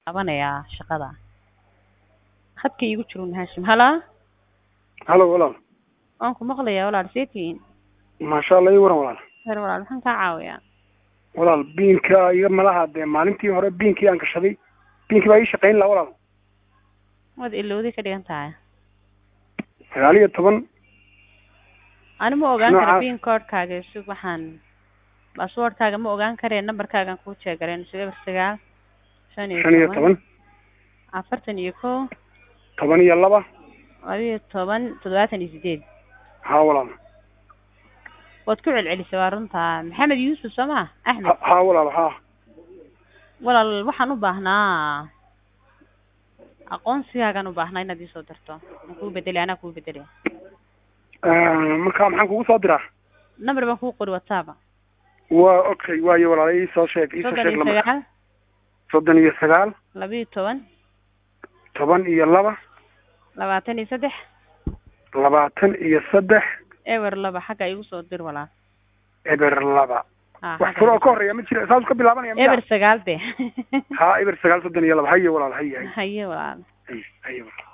qabanayaa shaqada khadka iigu jirun haashim halaa halo walaal waan ku maqlayaa walaal see tihiin maasha allah ii waran walaal her walaal maxaan kaa caawiyaa walaal biinka iga malaha dee maalintii hore biinkii aan gashaday biinkii baa ii shaqayn laha walaal waad ilowday ka dhigan tahay sagaal iyo toban ani ma ogaan kara Noocaas. pin codekaaga isug waxaan passwordkaaga ma ogaan karee numberkaagan kuu jeegareen eber sagaal shan shan iyo toban afartan iyo kow toban iyo laba laba iyo toban toddobaatan iyo sideed haa walaal waad ku celcelisay waa runtaa maxamed yuusuf soo ma axmed Ha- haa walaal haa walaal waxaan u baahnaa aqoonsigaagaan u baahnaa inaad iisoo dirto aan kuu bedelay anaa kuu bedelay marka maxaan kugu soo diraa number baan kuu qori whatsapp waa okay waayo walaal ii soo sheeg ii soo soddon sheeg iyo lama sagaal soddon iyo sagaal laba iyo toban toban iyo laba labaatan iyo saddex labaatan iyo saddex ewer laba xagga igu soo dir walaal eber laba Ah, wax xagga furo oo igu ka soo- horeeya ma jira saas ka bilaabanaya miya eber sagaal de haa eber sagaal soddon iyo laba haye walaal haye haye haye walaal haye haye walaal